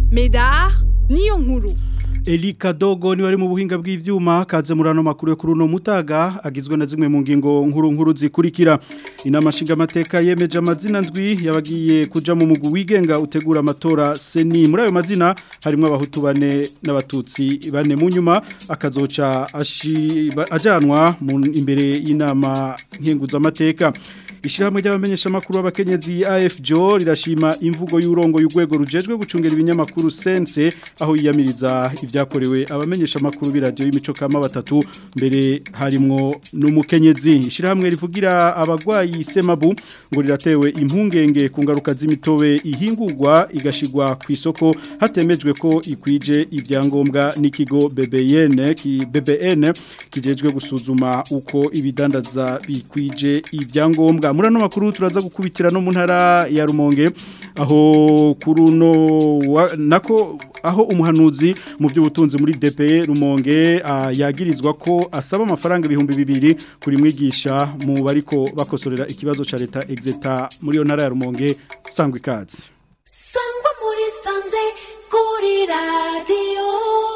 Medar niyo nkuru Eli Kadogo ni wari mu buhinga bw'ivyuma kaze murano makuru yo kuri uno mutaga agizwe na zimwe mu ngingo nkuru nkuru zikurikira inama nshinga amateka yemeje amazina ndwi yabagiye kuja mu mugu wigenga utegura amatora seni muri ayo mazina harimo abahutu bane n'abatutsi bane mu nyuma akazoca ajanwa imbere y'inama nkenguza amateka Ishirahamwe ry'abamenyesha makuru abakenyezi AFJO rirashima imvugo y'urongo y'ugwego rujejwe gucungera ibinyamakuru sense aho yiyamiriza ivyakorewe abamenyesha makuru biradio y'imico kama batatu mbere harimwo n'umukenyezi ishirahamwe rivugira abagwayi semabu ngo riratewe impungenge ku ngaruka z'imitobe ihingurwa igashigwa ku isoko hatemejwe ko ikwije ivyangombwa n'ikigo BBN ki BBN kijejwe gusuzuma uko ibidandaza bikwije ivyangombwa muri ano makuru turaza gukubitira no mu ntara ya rumonge aho kuruno nako aho umuhanuzi mu by'ubutunzi muri DPE rumonge yagirizwa ko asaba amafaranga ibihumbi bibiri kuri mwigisha mu bariko bakosorera ikibazo ca leta exeta muri yo ntara ya rumonge sangwa ikaze sangwa muri sanze kuri radio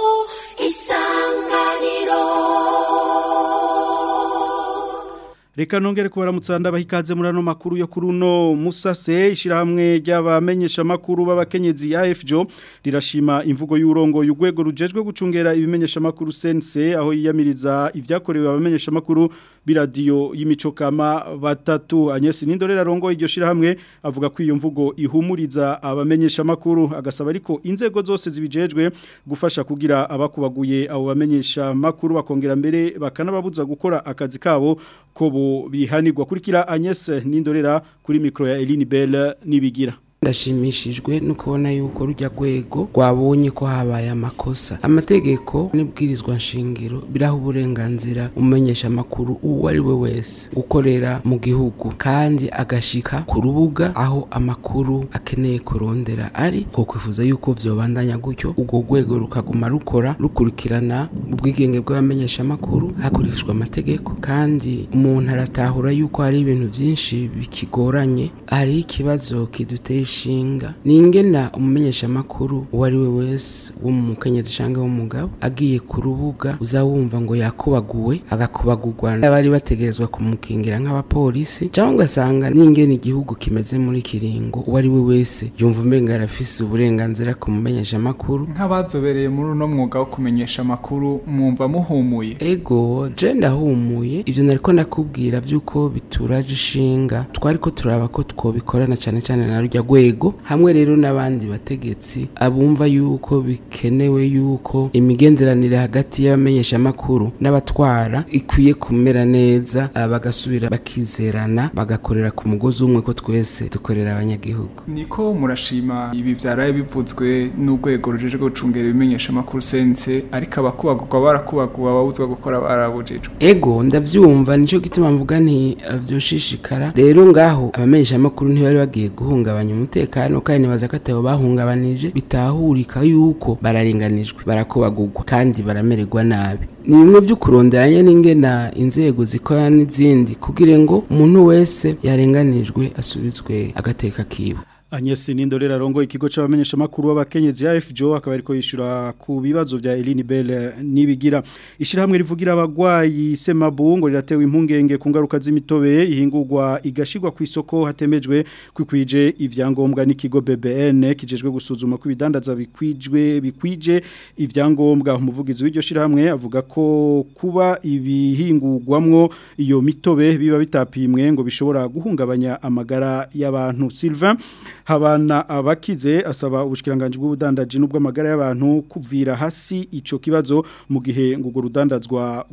isanganiro Reka nongere kubaramutsa ndabahikaze muri ano makuru yo kuri uno musase ishirahamwe ry'abamenyesha makuru b'abakenyezi AFJO rirashima imvugo y'urongo y'ugwego rujejwe gucungera ibimenyesha makuru sense aho yiyamiriza ivyakorewe abamenyesha makuru biradio y'imico kama batatu Agnes Nindorera rongo iryo shirahamwe avuga ko iyo mvugo ihumuriza abamenyesha makuru agasaba ariko inzego zose zibijejwe gufasha kugira abakubaguye abo bamenyesha makuru bakongera mbere bakanababuza gukora akazi kabo ko bihanirwa kurikira Agnes Nindorera kuri mikro ya Eline Bell nibigira ndashimishijwe no kubona yuko rujya rwego rwabonye ko habaye amakosa amategeko n'ibwirizwa nshingiro biraha uburenganzira umenyesha amakuru uwo ari we wese gukorera mu gihugu kandi agashika ku rubuga aho amakuru akeneye kurondera ari ko kwifuza yuko vyobandanya gutyo urwo rwego rukaguma rukora rukurikirana ubwigenge bw'abamenyesha amakuru hakurikijwe amategeko kandi umuntu aratahura yuko hari ibintu byinshi bikigoranye hari ikibazo kiduteye ishinga ni ingena umumenyesha makuru uwo ari we wese wo mu mukenyezi cyangwa w'umugabo agiye ku rubuga uzawumva ngo yakubaguwe agakubagurwa n'abari bategerezwa kumukingira nk'abapolisi cyangwa ugasanga n'ingena igihugu kimeze muri kiringo uwo ari we wese yumva umenga arafise uburenganzira ku mumenyesha makuru nk'abazobereye muri uno mwuga wo kumenyesha amakuru mwumva muhumuye ego je ndahumuye ibyo nariko ndakubwira by'uko bituraje ishinga twariko turaba ko twobikorana cyane cyane na rujya rwego hamwe rero n'abandi bategetsi abumva yuko bikenewe yuko imigenderanire hagati y'abamenyesha makuru n'abatwara ikwiye kumera neza bagasubira bakizerana bagakorera ku mugozi umwe ko twese dukorera abanyagihugu niko murashima ibi byaraye bivuzwe n'urwego rujejwe gucungera ibimenyesha amakuru sense ariko abakubagurwa barakubaguwe ababuzwa gukora barabujijwe ego ndabyumva nicyo gituma mvuga nti byoshishikara rero ngaho abamenyesha amakuru ntibari bagiye guhungabanya umutekano kandi nibaza ko atabo bahungabanije bitahurika yuko bararenganijwe barakobagurwa kandi baramererwa nabi ni bimwe byo kuronderanya n'ingena inzego zikora n'izindi kugira ngo umuntu wese yarenganijwe asubizwe agateka kiwe Agnes Nindorera rongo ikigo c'abamenyesha makuru w'abakenyezi AFJO akaba ariko yishura ku bibazo vya Eline Bell nibigira ishirahamwe rivugira abagwayi semabu ngo riratewe impungenge ku ngaruka z'imitobe ihingurwa igashirwa ku isoko hatemejwe kwikwije ivyangombwa n'ikigo BBN kijejwe gusuzuma ko ibidandaza bikwijwe bikwije ivyangombwa umuvugizi w'iryo shirahamwe avuga ko kuba ibihingurwamwo iyo mitobe biba bitapimwe ngo bishobora guhungabanya amagara y'abantu Sylvain habana abakize asaba ubushikiranganje bw'ubudandaji n'ubw'amagara y'abantu kuvira hasi ico kibazo mu gihe ngo urwo rudandazwa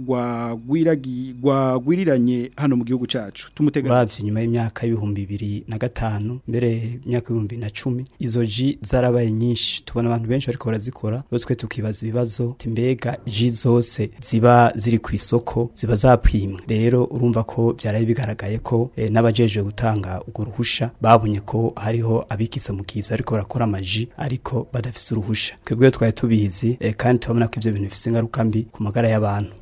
rwagwiriranye hano mu gihugu cacu tumutega uravye nyuma y'imyaka y'ibihumbi bibiri na gatanu mbere imyaka y'ibihumbi na cumi izo ji zarabaye nyinshi tubona abantu benshi bariko barazikora rero twe tukibaza ibibazo mbega ji zose ziba ziri ku isoko ziba zapimwe rero urumva ko byaraye bigaragaye ko eh, n'abajejwe gutanga urwo ruhusha babonye ko hariho abikitse mu kiza ariko barakora amaji ariko badafise uruhusha twebwe twari tubizi eh, kandi turabona ko ivyo bintu bifise ingaruka mbi ku magara y'abantu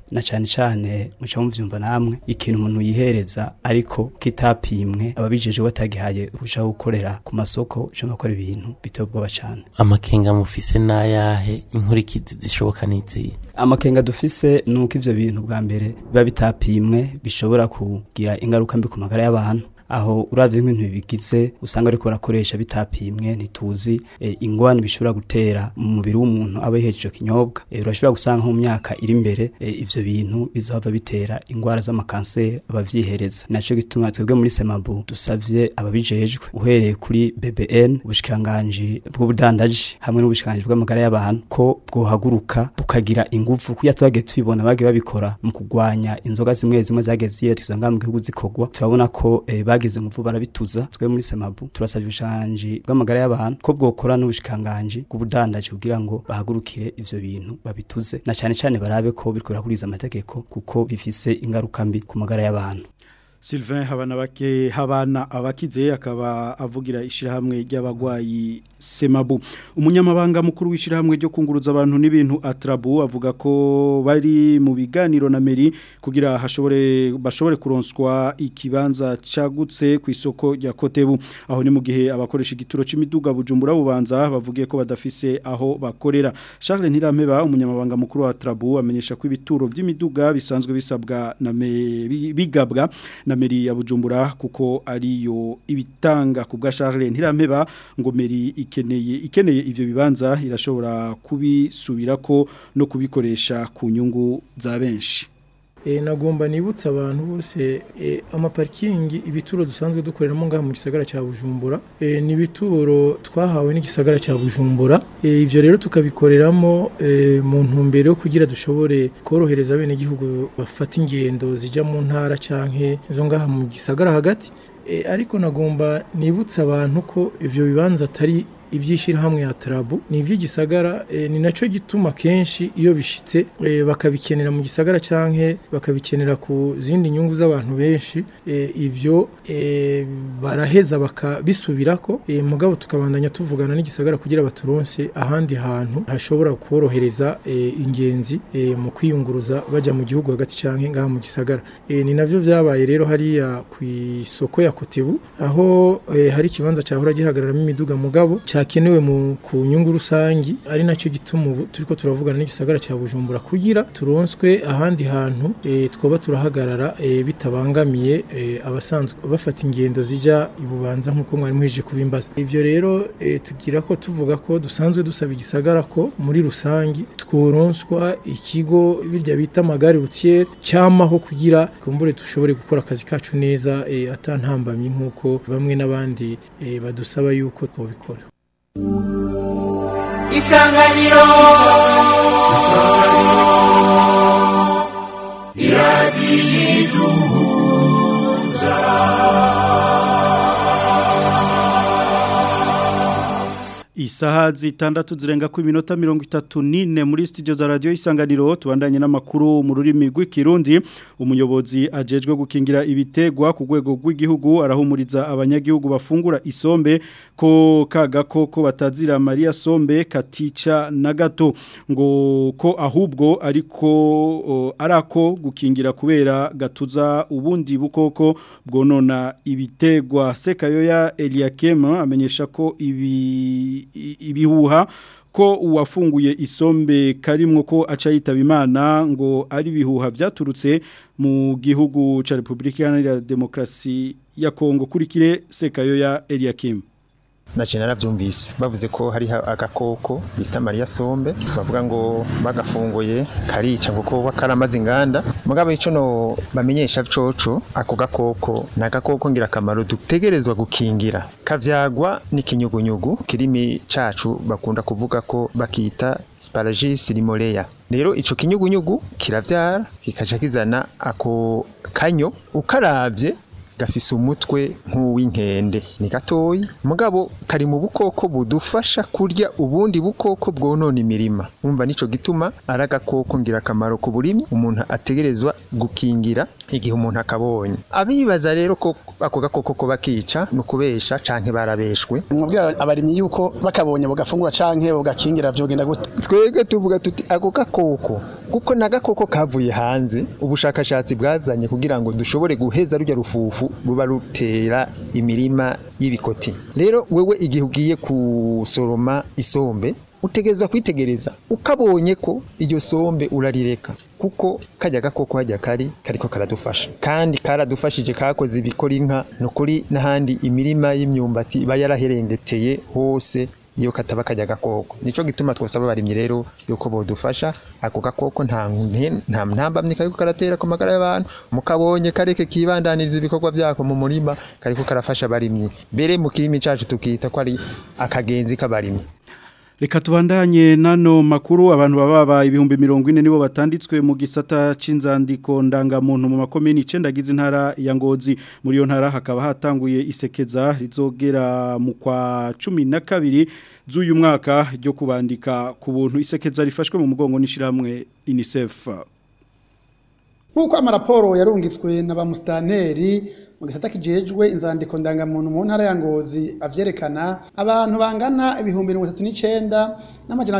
na cyane cyane muca muvyumva namwe ikintu umuntu yihereza ariko kitapimwe ababijeje batagihaye urushaho gukorera ku masoko cyo gukora ibintu biteye ubwoba cyane amakenga mufise n'ayahe inkurikizi zishoboka n'izihe amakenga dufise nuko ivyo bintu bwa mbere biba bitapimwe bishobora kugira ingaruka mbi ku magara y'abantu aho uravye nk'ibintu bigize usanga ariko barakoresha bitapimwe ntituzi e, ingwani bishobora gutera mu mubiri w'umuntu aba yiheje ico kinyobwa e, urashobora gusanga nko mu myaka iri imbere e, ivyo bintu bizohava bitera ingwara z'amakanseri abavyihereza naco gituma twebwe muri semabu dusavye ababijejwe uhereye kuri BBN ubushikiranganji bw'ubudandaji hamwe n'ubushikiranganji bw'amagara y'abantu ko bwohaguruka bukagira ingufu kuya twagiye tubibona bagiye babikora mu kugwanya inzoga zimwe zimwe zagiye ziyerekeza ngaha mu gihugu zikorwa turabona ko e, bagize ingufu barabituza twe muri semabu turasabye ubushikiranganji bw'amagara y'abantu ko bwokora n'ubushikiranganji bw'ubudandaji kugira ngo bahagurukire ivyo bintu babituze na cyane cyane barabe ko biriko birakuriza amategeko kuko bifise ingaruka mbi ku magara y'abantu Sylvain habana bake habana abakize akaba avugira ishirahamwe ry'abagwayi Semabu umunyamabanga mukuru w'ishirahamwe ryo kunguruza abantu n'ibintu Atrabu avuga ko bari mu biganiro na Meri kugira hashobore bashobore kuronswa ikibanza cagutse ku isoko rya Kotebu aho ni mu gihe abakoresha igituro c'imiduga bujumbura bubanza bavugiye ko badafise aho bakorera Charles Ntirampeba umunyamabanga mukuru wa Atrabu amenyesha ko ibituro by'imiduga bisanzwe bisabwa na bigabwa na meri ya bujumbura kuko ariyo ibitanga ku bwa Charles Ntirampeba ngo meri ikeneye ikeneye ivyo bibanza irashobora kubisubirako no kubikoresha ku nyungu za benshi E, nagomba nibutsa abantu bose e, amaparikingi ibituro dusanzwe dukoreramo ngaha mu gisagara cya Bujumbura e, ni ibituro twahawe n'igisagara cya Bujumbura e, ivyo rero tukabikoreramo e, mu ntumbero yo kugira dushobore korohereza bene gihugu bafata ingendo zija mu ntara canke zo ngaha mu gisagara hagati e, ariko nagomba nibutsa abantu ko ivyo bibanza atari ibyishirahamwe ya Trabu ni ivy'igisagara e, ni naco gituma kenshi iyo bishitse e, bakabikenera mu gisagara canke bakabikenera ku zindi nyungu z'abantu benshi e, ivyo e, baraheza bakabisubirako e, mugabo tukabandanya tuvugana n'igisagara kugira baturonse ahandi hantu hashobora korohereza e, ingenzi e, mu kwiyunguruza baja mu gihugu hagati canke ngaha mu gisagara e, ni navyo vyabaye rero hariya ku isoko ya Kotebu aho e, hari ikibanza cahora gihagararamo imiduga mugabo cyakenewe mu ku nyungu rusangi ari nacyo gituma ubu turiko turavugana n'igisagara cya Bujumbura kugira turonswe ahandi hantu e, twoba turahagarara e, bitabangamiye e, abasanzwe bafata ingendo zija ibubanza nkuko mwari muhije kubimbaza ivyo rero e, tugira ko tuvuga ko dusanzwe dusaba igisagara ko muri rusangi tworonswa ikigo birya bita magari routière cyamaho kugira kumbure dushobore gukora akazi kacu neza e, atantambamye nkuko bamwe n'abandi e, badusaba yuko twobikora isanganiro Isaha zitandatu zirenga ku minota mirongo itatu n'ine muri studio za radio isanganiro tubandanye n'amakuru mu rurimi rw'ikirundi umuyobozi ajejwe gukingira ibitegwa ku rwego rw'igihugu arahumuriza abanyagihugu bafungura isombe ko kagakoko batazira Maria Sombe katica na gato ngo ko ahubwo ariko o, arako gukingira kubera gatuza ubundi bukoko bwonona ibitegwa sekayoya Eliakem amenyesha ko ibi ibihuha ko uwafunguye isombe karimwo ko aca yitaba imana ngo ari ibihuha byaturutse mu gihugu ca Republika Iharanira Demokarasi ya Kongo kurikire sekayo ya Eliakim naje naravyumvise bavuze ko hari agakoko bita Maria Sombe bavuga ngo bagafunguye karica kuko karamaze inganda mugabo ico no bamenyesha coco ako gakoko nagakoko ngira kamaro dutegerezwa gukingira kavyagwa n'ikinyugunyugu kirimi cacu bakunda kuvuga ko bakita Sparagus limoleya rero ico kinyugunyugu kiravyara kikaca kizana ako kanyo ukaravye gafise umutwe nk'uw'inkende ni gatoyi mugabo kari mu bukoko budufasha kurya ubundi bukoko bwonona imirima umva nico gituma ari agakoko ngirakamaro ku burimyi umuntu ategerezwa gukingira igihe umuntu akabonye abibaza rero ko ako gakoko ko bakica ni ukubesha canke barabeshwe mwabwira abarimyi yuko bakabonye bugafungura canke bugakingira vyogenda gute twebwe tuvuga tuti ako gakoko kuko na gakoko kavuye hanze ubushakashatsi bwazanye kugira ngo dushobore guheza rujya rufufu ruba rutera imirima y'ibikoti rero wewe igihe ugiye gusoroma isombe utegereza kwitegereza ukabonye ko iryo sombe urarireka kuko kajya gakoko hajya kari kariko karadufasha kandi karadufashije kakoze ibikora inka ni ukuri n'ahandi imirima y'imyumbati iba yaraherengeteye hose iyo kataba kajya gakoko nico gituma twasaba abarimyi rero yuko bodufasha ako gakoko nta nta ntambamye kariko karatera ku magara y'abantu mukabonye kareke kibandaniriza ibikorwa byako mu murima kariko karafasha abarimyi mbere mu kirimi cacu tukita ko ari akagenzi k'abarimyi Reka tubandanye nano makuru abantu bababa ibihumbi mirongo ine nibo batanditswe mu gisata c'inzandiko ndangamuntu mu makomini 9 gize intara ya Ngozi muri yo ntara hakaba hatanguye isekeza rizogera mu kwa 12 z'uyu mwaka ryo kubandika ku buntu isekeza rifashwe mu mugongo n'ishiramwe UNICEF Nkuko amaraporo yarungitswe na ba mustaneri mu gisata kijejwe inzandiko ndangamuntu mu ntara ya Ngozi avyerekana abantu bangana ibihumbi 39 n'amajana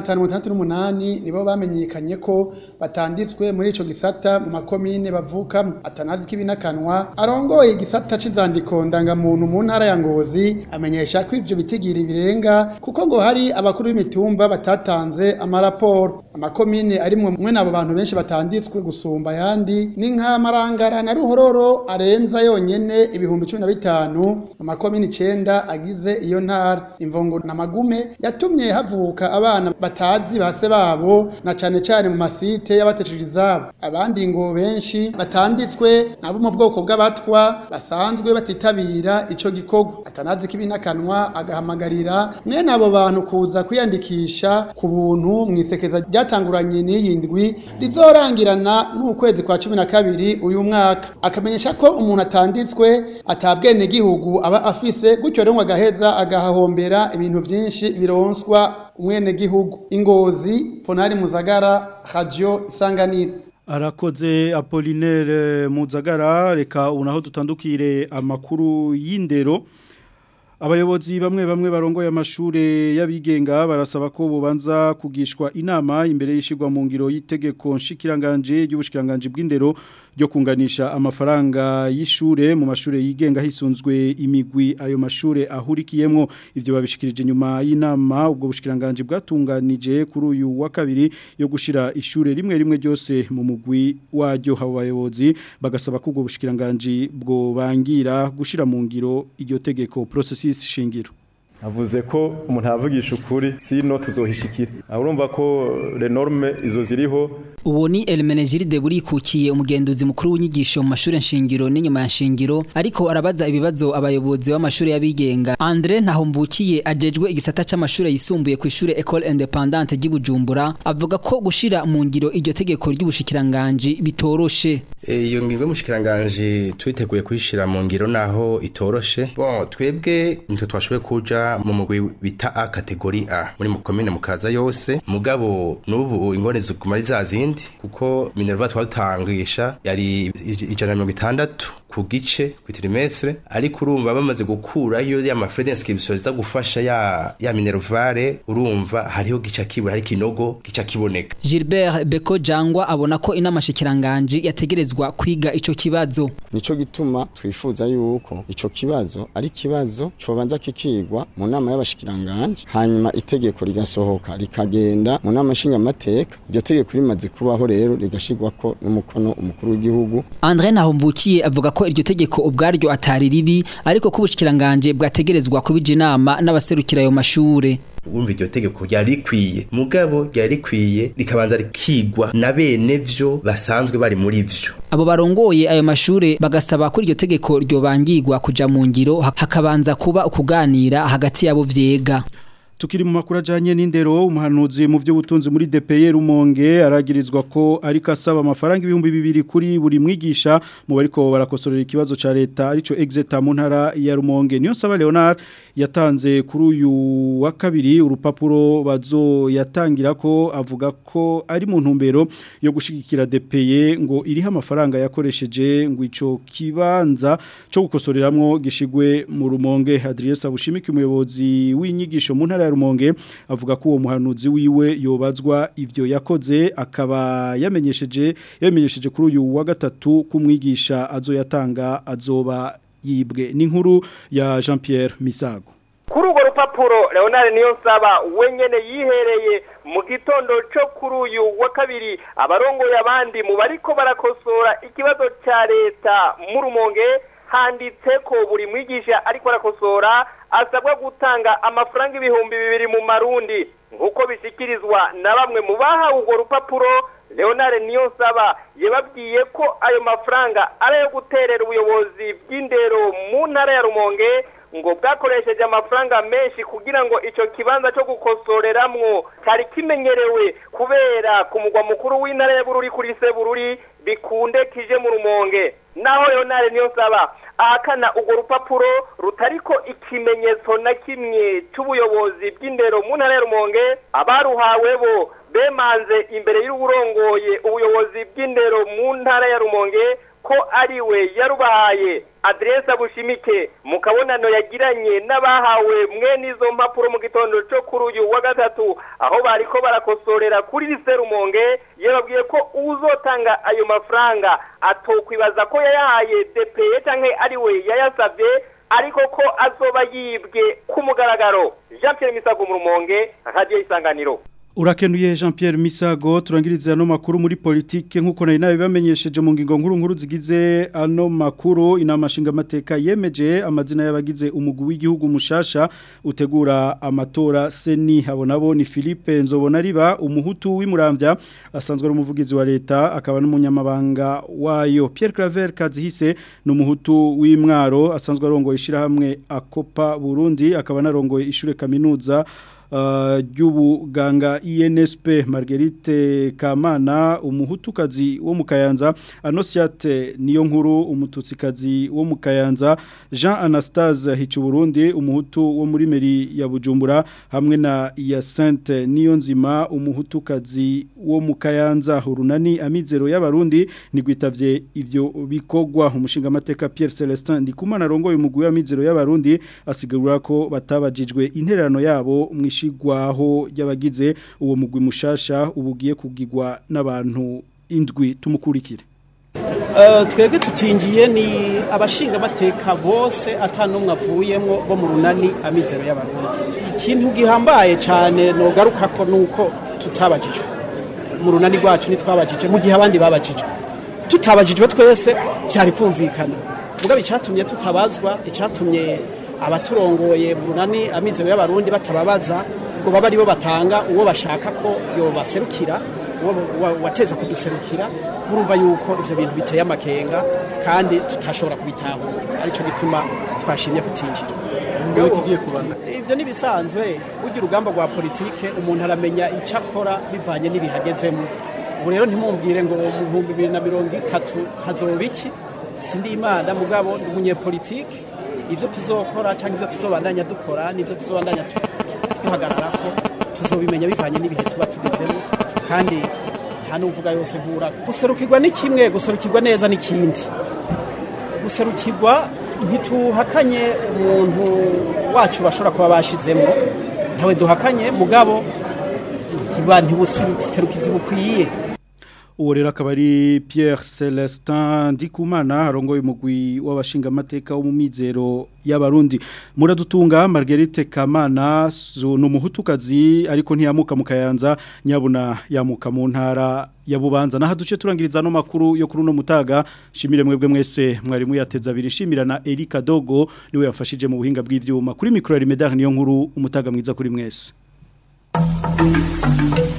568 nibo bamenyekanye ko batanditswe muri ico gisata mu makomine bavuka atanazi kibinakanwa arongoye igisata c'inzandiko ndangamuntu mu ntara ya Ngozi amenyesha ko ivyo bitigiri birenga kuko ngo hari abakuru b'imitumba batatanze amaraporo amakomine ari mwe nabo bantu benshi batanditswe gusumba yandi ni nka marangara na ruhororo arenza yonyene ibihumbi cumi na bitanu mu makomini icenda agize iyo ntara imvungo na magume yatumye havuka abana batazi base babo na cane cane mu masite y'abateshije izabo abandi ngo benshi batanditswe nabo mu bwoko bw'abatwa basanzwe batitabira ico gikorwa atanazi kibinakanwa agahamagarira mwene abo bantu kuza kwiyandikisha ku buntu mwisekeza ryatanguranye n'iyindwi rizorangirana n'ukwezi kwa cumi na kabiri uyu mwaka akamenyesha ko umuntu atanditswe atabwene gihugu aba afise gutyo rero agaheza agahahombera ibintu byinshi bironswa umwene gihugu ingozi ponari muzagara radio isanganiro Arakoze Apollinaire Muzagara reka unaho dutandukire amakuru y'indero Abayobozi bamwe bamwe barongoye amashure y'abigenga barasaba ko bubanza kugishwa inama imbere y'ishigwa mu ngiro y'itegeko nshikiranganje y'ubushikiranganje bw'indero ryo kunganisha amafaranga y'ishure mu mashure yigenga hisunzwe imigwi ayo mashure ahurikiyemwo ivyo babishikirije nyuma y'inama ubwo bushikiranganje bwatunganije kuri uyu wa kabiri yo gushira ishure rimwe rimwe ryose mu mugwi waryo habo bayobozi bagasaba ko ubwo bushikiranganje bwo bangira gushira mu ngiro iryo tegeko processus shingiro avuze ko umuntu avugisha ukuri sino tuzohishikira urumva ko renorme izo ziriho uwo ni Elmenegilde burikukiye umugenduzi mukuru w'inyigisho mu mashuri nshingiro n'inyuma ya nshingiro ariko arabaza ibibazo abayobozi b'amashuri y'abigenga Andre Ntahombukiye ajejwe igisata c'amashuri yisumbuye ku ishure École Indépendante ry'Ibujumbura avuga ko gushira mu ngiro iryo tegeko ry'ubushikiranganje bitoroshe iyo ngingo y'umushikiranganje twiteguye kuyishira mu ngiro naho itoroshe bon twebwe nitwe twashoboye kuja mu mugwi bita A kategori A muri mu commune mukaza yose mugabo n'ubu ingone ziguma za zindi kuko Minerva twatangisha yari ijana mirongo itandatu ku gice ku trimestre ariko urumva bamaze gukurayo ya mafrede inscription za gufasha ya ya Minervare urumva hariho gica kibura hari kinogo gica kiboneka Gilbert Beko Jangwa abona ko inamashikiranganje yategerezwa kwiga ico kibazo nico gituma twifuza yuko ico kibazo ari kibazo cobanza kikigwa mu nama y'abashikiranganje hanyuma itegeko rigasohoka rikagenda mu nama nshinga mateka iryo tegeko rimaze kubaho rero rigashigwa ko n'umukono umukuru w'igihugu André Nahomvukiye avuga ko iryo tegeko ubwaryo atari ribi ariko ko ubushikiranganje bwategerezwa kubija inama n'abaserukira ayo mashure wumva iryo tegeko ryari rikwiye mugabo ryari rikwiye rikabanza rikigwa na bene vyo basanzwe bari muri vyo abo barongoye ayo mashure bagasaba ko iryo tegeko ryobangirwa kuja mu ngiro hakabanza kuba ukuganira hagati yabo vyega Tukiri mu makuru ajanye n'indero umuhanuzi mu by'ubutunzi muri DPE Rumonge aragirizwa ko ariko asaba amafaranga ibihumbi bibiri kuri buri mwigisha mu bariko barakosorera ikibazo ca leta arico exeta mu ntara ya Rumonge niyo saba Leonard yatanze kuri uyu wa kabiri urupapuro bazo yatangira ko avuga ko ari mu ntumbero yo gushigikira DPE ngo iriho amafaranga yakoresheje ngo ico kibanza cyo gukosoreramwo gishigwe mu Rumonge Adrien Sabushimiki umuyobozi w'inyigisho mu ntara ya Rumonge avuga ko uwo muhanuzi wiwe yobazwa ivyo yakoze akaba yamenyesheje yamenyesheje kuri uyu wa gatatu kumwigisha azoyatanga azoba yibwe n'inkuru ya Jean Pierre Misago kuri urwo rupapuro leonard niyo nsaba wenyine yihereye mu gitondo cyo kuri uyu wa kabiri abarongoye abandi mu bariko barakosora ikibazo cya leta mu rumonge handitse ko buri mwigisha ariko arakosora asabwa gutanga amafaranga ibihumbi bibiri mu marundi nk'uko bishyikirizwa na bamwe mu bahawe urwo rupapuro leonard niyo nsaba yababwiye ko ayo mafaranga ari ayo guterera ubuyobozi bw'indero mu ntara ya rumonge ngo bwakoresheje amafaranga menshi kugira ngo icyo kibanza cyo gukosoreramwo cyari kimenyerewe kubera ku mugwa mukuru w'intara ya bururi kuri se bururi bikunde kije mu rumonge naho leonard niyo nsaba ahakana urwo rupapuro rutariko ikimenyetso na kimwe cy'ubuyobozi bw'indero mu ntara ya rumonge abaruhawe bo bemanze imbere y'uburongoye ubuyobozi bw'indero mu ntara ya rumonge ko ari we yarubahaye aderese bushimike mu kabonano yagiranye n'abahawe mwe n'izo mpapuro mu gitondo cyo kuri uyu wa gatatu aho bariko barakosorera kuri lise rumonge yababwiye ko uzotanga ayo mafaranga atokwibaza ko yayahaye depeye cyangwa ari we yayasabye ariko ko azoba yibwe ku mugaragaro jean Pierre misago mu rumonge radiyo isanganiro Urakenuye Jean Pierre Misago turangiriza ano makuru muri politike nkuko nari nawe bamenyesheje mu ngingo nkuru nkuru zigize ano makuru inama nshinga mateka yemeje amazina y'abagize umugwi w'igihugu mushasha utegura amatora seni habonabo ni Philippe Nzobona riba umuhutu w'imuramvya asanzwe ari umuvugizi wa leta akaba n'umunyamabanga wayo Pierre Claver Kazihise ni umuhutu w'imwaro asanzwe arongoye ishirahamwe Akopa Burundi akaba narongoye ishure kaminuza ry'ubuganga INSP Marguerite Kamana umuhutukazi wo mu Kayanza Anosiate niyo nkuru umututsikazi wo mu Kayanza Jean Anastase Hicuburundi umuhutu wo muri meri ya Bujumbura hamwe na Yacinthe niyo nzima umuhutukazi wo mu Kayanza urunani amizero y'abarundi nigwitavye ivyo bikogwa umushinga mateka Pierre Celestin ndikumana rongoye umugwi w'amizero y'abarundi asigura ko batabajijwe intererano yabo mwishigwaho y'abagize uwo mugwi mushasha ubugiye kugigwa n'abantu indwi tumukurikire twebwe tutinjiye ni abashinga amateka bose atanumwe avuyemo bo mu runani amizero y'abarundi ikintu gihambaye cyane nogaruka ko nuko tutabajijwe mu runani rwacu ntitwabajije mu gihe abandi babajijwe tutabajijwe twese byari kumvikana mugabo icyatumye tutabazwa icyatumye abaturongoye mu runani amizero y'abarundi batababaza ngo baba aribo batanga uwo bashaka ko yobaserukira wateza kuduserukira murumva yuko ivyo bintu biteye amakenga kandi tutashobora kubitahura aricyo gituma twashimye kutinjira ivyo nibisanzwe burya urugamba rwa politike umuntu aramenya icyo akora bivanye n'ibihagezemo ubu rero ntimumbwire ngo mu bihumbi bibiri na mirongo itatu hazoba iki sindi imana mugabo ndi umunyepolitike ivyo tuzokora cyangwa ivyo tuzobandanya dukora n'ivyo tuzobandanya duhagarara ko tuzobimenya bivanye n'ibihe tuba tugezemo kandi nta n'uvuga yose nkura guserukirwa ni kimwe guserukirwa neza n'ikindi guserukirwa ntituhakanye umuntu wacu bashobora kuba bashizemo ntawe duhakanye mugabo ntiba ntibuserukizi bukwiye uwo rero akaba ari Pierre Celestin Ndikumana arongoye umugwi w'abashinga amateka wo mu mizero y'abarundi muradutunga Marguerite Kamana ni umuhutukazi ariko ntiyamuka mu kayanza nyabuna yamuka mu ntara ya bubanza naho duce turangiriza no makuru yo kuri uno mutaga shimire mwebwe mwese mwarimu yateza abiri shimira na Erika Dogo niwe yafashije mu buhinga bw'ivyuma kuri micro ya Rimedar niyo nkuru umutaga mwiza kuri mwese